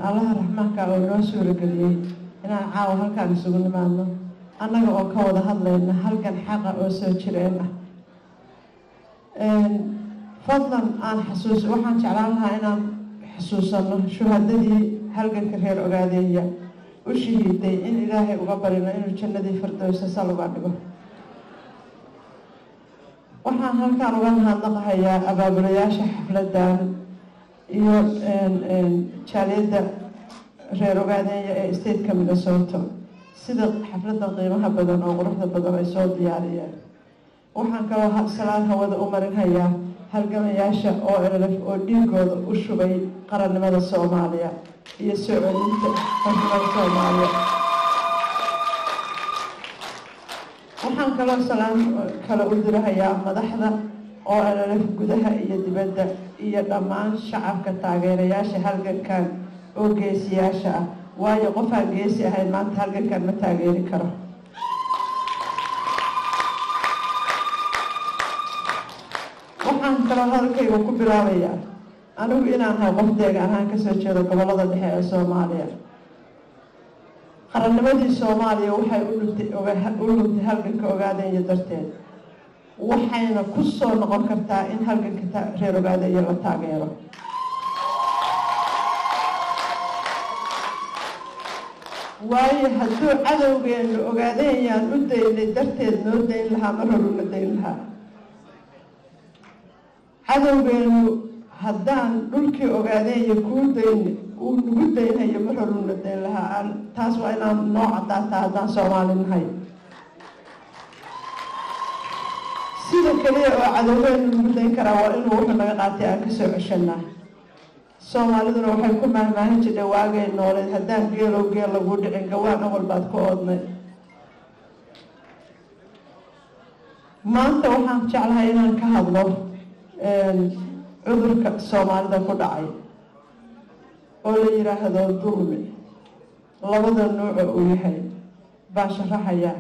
allaha raxmaanka oo noo suurageliyey inaan caawa halkaan isugu nimaadno annaga oo ka wada hadlayna halkan xaqa oo soo jireen ah fadlan aan xasuus waxaan jeclaan lahaa inaan xusuusano shuhadadii halganka reer ogaadeeya u shahiiday in ilaahay uga barino inuu jannadii firdowsa sal uga dhigo waxaan halkaan uga mahadnaqahayaa abaabulayaasha xafladan iyo jaaliyadda reer ogaadeeya ee stateka minnesota sida xafladda qiimaha badan oo quruxda badan ay soo diyaariyeen waxaan kaloo salaan hawada u marinhayaa halgamayaasha oo elf oo dhiigooda u shubay qarannimada soomaaliya iyo soo celinta qarnimada soomaaliya waxaan kaloo salaan kale u dirahayaa madaxda oo elf gudaha iyo dibadda iyo dhammaan shacabka taageerayaasha halgankan oo geesiyaasha ah waayo qofaan geesi ahayn maanta halgankan ma taageeri karo waxaan kaloo hadalkayga ku bilaabayaa anigu inaan hay qof deegaan ahaan kasoo jeedo gobolada dhexe ee soomaaliya qarannimadii soomaaliya waxay u luntay u luntay halganka ogaadeeya darteed waxayna ku soo noqon kartaa in halganka reer ogaadeeya la taageero waayo hadduu cadowgeenu ogaadeeyaan u daynay darteed noo dayn lahaa mar horuna dayn lahaa cadowgeenu haddaan dhulkii ogaadeeya kuu dayn uu nagu daynhayo mar horuna dayn lahaa taas waa inaan noo cadaataa haddaan soomaali nahay sida keliya oo cadowgeenu nagu dayn karaa waa inuu wuxuu naga qaatay aan kasoo ceshanaa soomaaliduna waxay ku mahmaahin jirtay waagay nooleed haddaan geelow geel lagu dhicin gawaan awal baad ku oodnay maanta waxaan jeclahay inaan ka hadlo cudurka soomaalida ku dhacay oo la yidhaahdo dulmi labada nuuco uu yahay baan sharaxayaa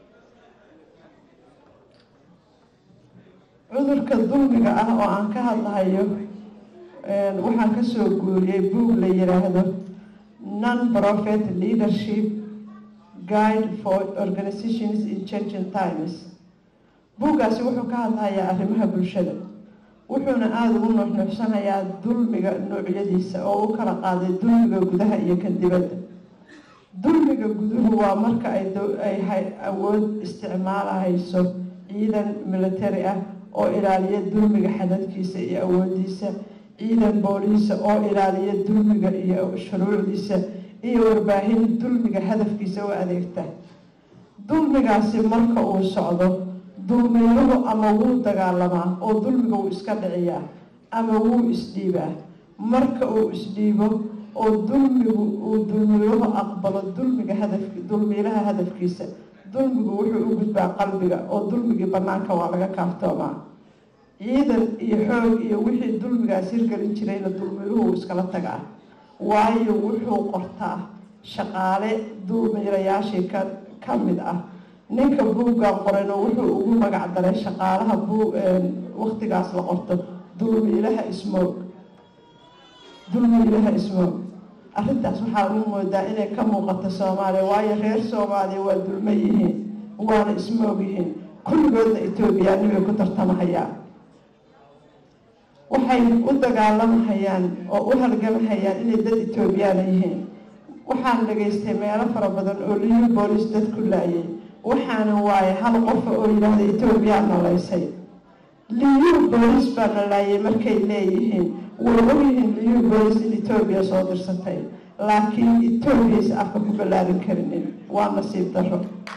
cudurka dulmiga ah oo aan ka hadlahayo waxaan kasoo guuriyey buug la yiraahdo non profit leadership guide for organizations in changing times buuggaasi wuxuu ka hadlahayaa arrimaha bulshada wuxuuna aada ugu nuuxnuuxsanayaa dulmiga noocyadiisa oo u kala qaaday dulmiga gudaha iyo kan dibadda dulmiga guduhu waa marka ay awood isticmaalahayso ciidan military ah oo ilaaliya dulmiga xadadkiisa iyo awoodiisa ciidan booliisa oo ilaaliya dulmiga iyo shuruucdiisa iyo warbaahin dulmiga hadafkiisa u adeegta dulmigaasi marka uu socdo dulmiiluhu ama wuu dagaalamaa oo dulmiga wuu iska dhiciyaa ama wuu isdhiibaa marka uu isdhiibo oo dulmigu uu dulmiiluhu aqbalo dulmiga hadafki dulmiilaha hadafkiisa dulmigu wuxuu u gudbaa qalbiga oo dulmigii banaanka waa laga kaaftoomaa ciidan iyo xoog iyo wixii dulmigaas hirgelin jirayna dulmiiluhu wuu iskala tagaa waayo wuxuu qortaa shaqaale dulmiilayaashii ka ka mid ah ninka buuggan qorayna wuxuu ugu magac daray shaqaalaha buu waktigaas la qorto dulmiilaha ismoog dulmiilaha ismoog arrintaas waxaa u moodaa inay ka muuqato soomaaliya waayo reer soomaaliya waa dulmo yihiin waana ismoog yihiin kulligoodna etoobiyaanibay ku tartamahayaan waxay u dagaalamahayaan oo u halgamahayaan inay dad etoobiyaana yihiin waxaan dhagaystay meelo fara badan oo liyu boolis dad ku laayay waxaana waaye hal qofa oo yidhaahda etoobiyaa nalaysay liyu boolis baa na laayay markay leeyihiin way ogyihiin liyu boolis in etoobiya soo dirsatay laakiin etoobiyaysa afka ku ballaarin karinin waa nasiib daro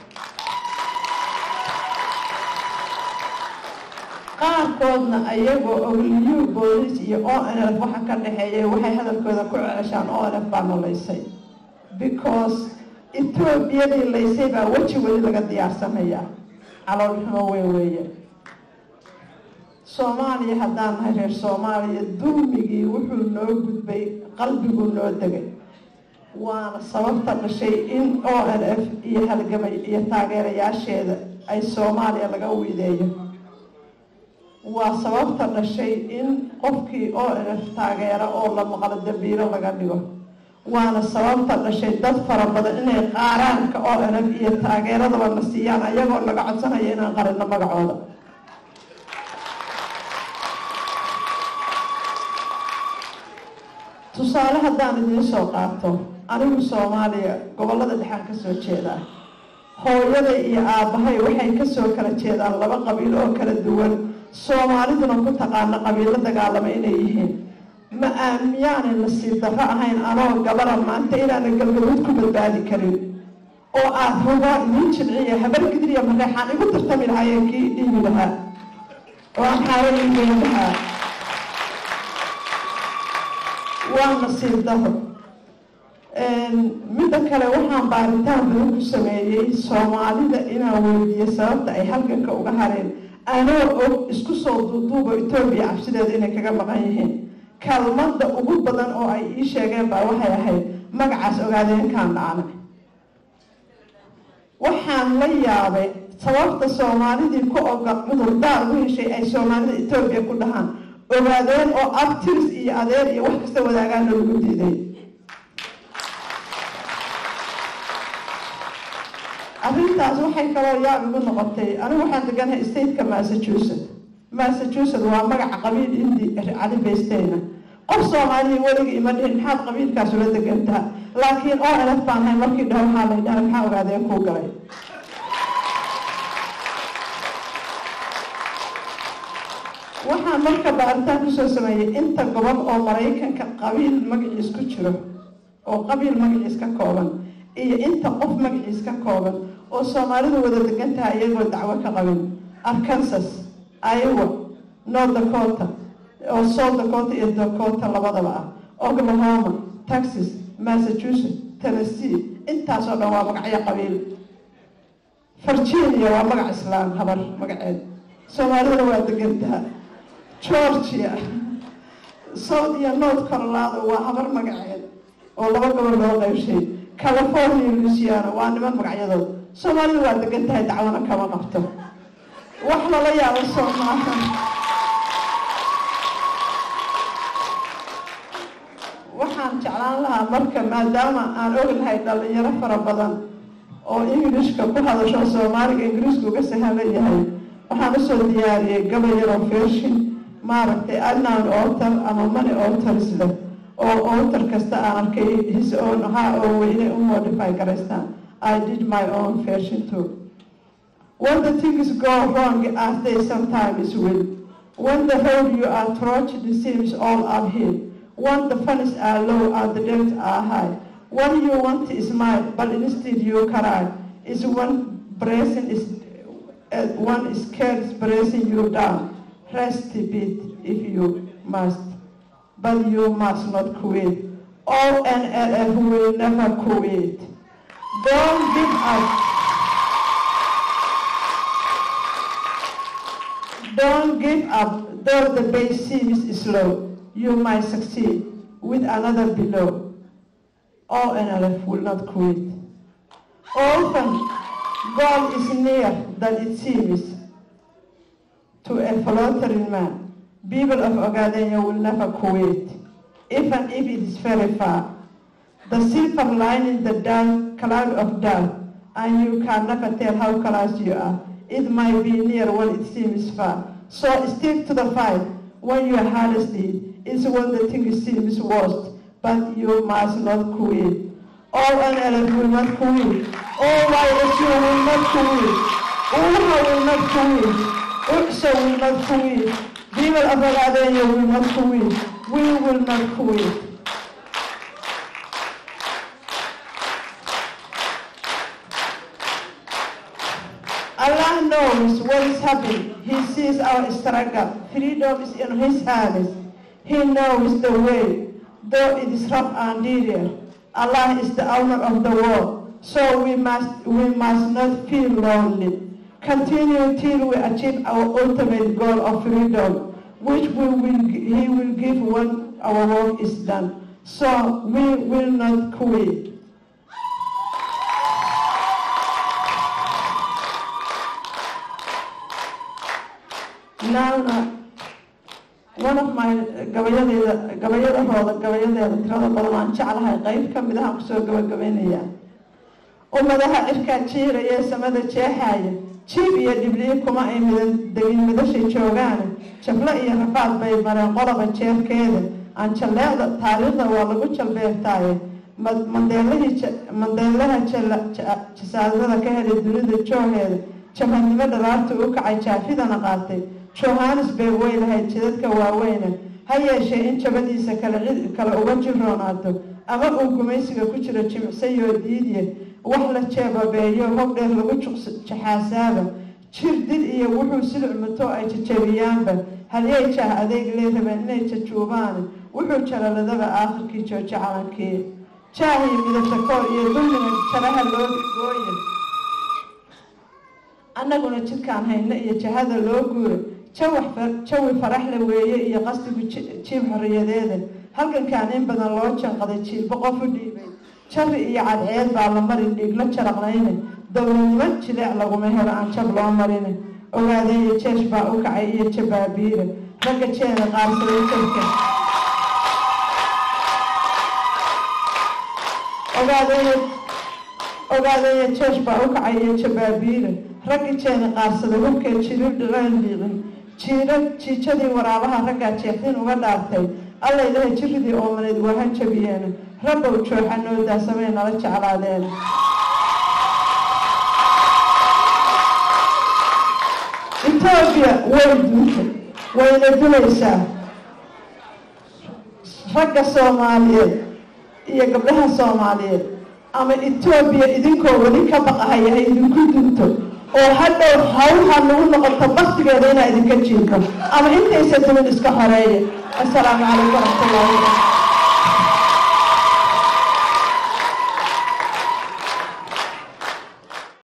qaarkoodna ayagoo og liyu boolis iyo o n f waxa ka dhexeeya waxay hadalkooda ku ceeshaan o n f baa nalaysay because etoobiyadii laysay baa weji weli laga diyaarsanayaa calool xumo weyn weeye soomaaliya haddaan nahay reer soomaaliya dulmigii wuxuu noo gudbay qalbiguu noo degay waana sababta dhashay in o n f iyo halgamay iyo taageerayaasheeda ay soomaaliya laga wiideeyo waa sababta dhashay in qofkii o n f taageera oo la maqlo dambiilo laga dhigo waana sababta dhashay dad fara badan inay qaaraanka oo enag iyo taageeradaba na siiyaan ayagoo naga codsanaya inaan qarino magacooda tusaale haddaan idiin soo qaato anigu soomaaliya gobollada dhexaan ka soo jeedaa hooyaday iyo aabbahay waxay kasoo kala jeedaan laba qabiil oo kala duwan soomaaliduna ku taqaana qabiilo dagaalama inay yihiin ma aamiyaanay nasiib darro ahayn anoo gabara maanta inaana galgaduud ku badbaadi karin oo aad hubaa idiin jilciya habar gidriya mareexaan igu tartami lahaayeen kii dhiibi lahaa oo aan xaalo iigeyn lahaa waa nasiib darro midda kale waxaan baaritaan badan ku sameeyey soomaalida inaan weydiiyo sababta ay halganka uga hareen anoo og isku soo duuduubo etoobiya cabsideeda inay kaga maqan yihiin kalmadda ugu badan oo ay ii sheegeen baa waxay ahayd magacaas ogaadeenkaan dhacnay waxaan la yaabay sababta soomaalidii ku oga cudurdaar u heshay ay soomaalida etoobiya ku dhahaan ogaadeen oo abtiris iyo adeer iyo wax kasta wadaagaana lagu diiday arrintaas waxay kaloo yaab igu noqotay anigu waxaan deganahay stateka massachusetts massachusetts waa magaca qabiil indi cali baysteyna qof soomaaliya weligii ima dhihin maxaad qabiilkaas ula degantaha laakiin oo elef baan hay markii dhaho waxaa lay dhaha maxaa ogaadeen kuu galay waxaan marka baaritaan kusoo sameeyey inta gobol oo maraykanka qabiil magaciis ku jiro oo qabiil magaciis ka kooban iyo inta qof magaciis ka kooban oo soomaalidu wada degan tahay iyagoo dacwo ka qabin arkansas iowa north dakota oo south dakota iyo dakota labadaba ah oklahoma texas massachusetts tennessee intaasoo dhan waa magacyo qabiil virginia waa magac islaam habar magaceed soomaaliduna waa degantaha georgia south iyo north carolado waa habar magaceed oo laba gobol loo qaybshay california luisiana waa niman magacyadood soomaalidu waa degan tahay dacwana kama qabto wax lala yaabo soo maaha waxaan jeclaan lahaa marka maadaama aan ognahay dhalinyaro fara badan oo ingilishka ku hadasho soomaaliga ingiriisku uga sahlan yahay waxaan usoo diyaariyey gabayaroo fershin maaragtay anan outer ama money outers leh oo outer kasta aan arkay his own ha oo inay u modify garaystaan I did my own version too when the things go wrong as they sometimes will when the road you are trudged seems all uphill when the funds are low and the debts are high when you want to smile but instead you cry is one blessing is uh, one is scared pressing you down rest a bit if you must but you must not quit. ONLF will never quit. Don't give up. Don't give up, though the base seems slow. You might succeed with another below. ONLF will not quit. Often, God is near than it seems to a faltering man. People of Ogadenia will never quit, even if it is very far. The silver lining the dark cloud of doubt, and you can never tell how close you are. It might be near when it seems far. So stick to the fight when your hardest need is when the thing seems worst, but you must not quit. All NLF will not quit. All YSU will not quit. UHA will not quit. UXA will not quit. People of Ogadenia will not quit. We will not quit. Allah knows what is happening. He sees our struggle. Freedom is in His hands. He knows the way, though it is rough and dear. Allah is the owner of the world, so we must we must not feel lonely. Continue till we achieve our ultimate goal of freedom, which we will, He will give when our work is done. So we will not quit. Now, one of my gabayadeeda gabayadahooda gabayadeeda tirada badan aan jeclahay qeyb ka mid ahaan kusoo gabagabaynayaa ummadaha cirkaa jiiraya samada jeexaaya jiib iyo dhibliyo kuma ay midan degin midashay joogaane jablo iyo rafaad bay mareen qoloba jeerkeeda aan jalleecda taariikhda waa lagu jalbeertaaye mandeelahii mandeelaha jasaadada ka helay dunida jooheeda jabhadnimo dhalaarta u kacay jaafidana qaatay johannesburg way lahayd jidadka waaweyne ha yeeshee in jabadiisa kale uga jirroonaato ama uu gumaysiga ku jiro jimicsayoo diidye wax la jeebabeeyo hog dheer lagu jaxaasaaba jir dil iyo wuxuu silic muto ay jajabiyaanba halyay jaah adeeg lee rabeen inay jajuubaane wuxuu jalaladaba aakhirkii joojo calankii jaahii midabtakoor iyo dulmiga jaraha loo gooye annaguna jidkaan hayno iyo jahada loo guura jawi faraxle weeye iyo qasdigu jiib xorriyadeeda halgankaan in badan loo janqaday jiilba qof u dhiibay jari iyo cadceed baa la mari dhiigla jaraqnayne dowladnimo jileec laguma helo aan jab loo marine ogaadeeyo jeesh baa u kacay iyo jabaabiire ragga jeena qaarsaday jabka ogaadeeyo jeesh baa u kacay iyo jabaabiire ragga jeena qaarsaday hubkee jirib dhiqeen liiqin jiira jiijadii waraabaha raggaa jeexdin uga dhaartay alla ilahay jiridii oomaneed waa ha jabiyeen rabbow jooxa noo daasamay nala jeclaadeen etoobiya way duuntay wayna dulaysaa ragga soomaaliyeed iyo gabdhaha soomaaliyeed ama etoobiya idinkoo weli ka baqahaya ha idinku dunto oo hadhow hawha nagu noqoto baktigeeda inaa idinka jiifo ama intaysa dumin iska xoreeya assalaamu calaykum waraxmatullahi wabarakatu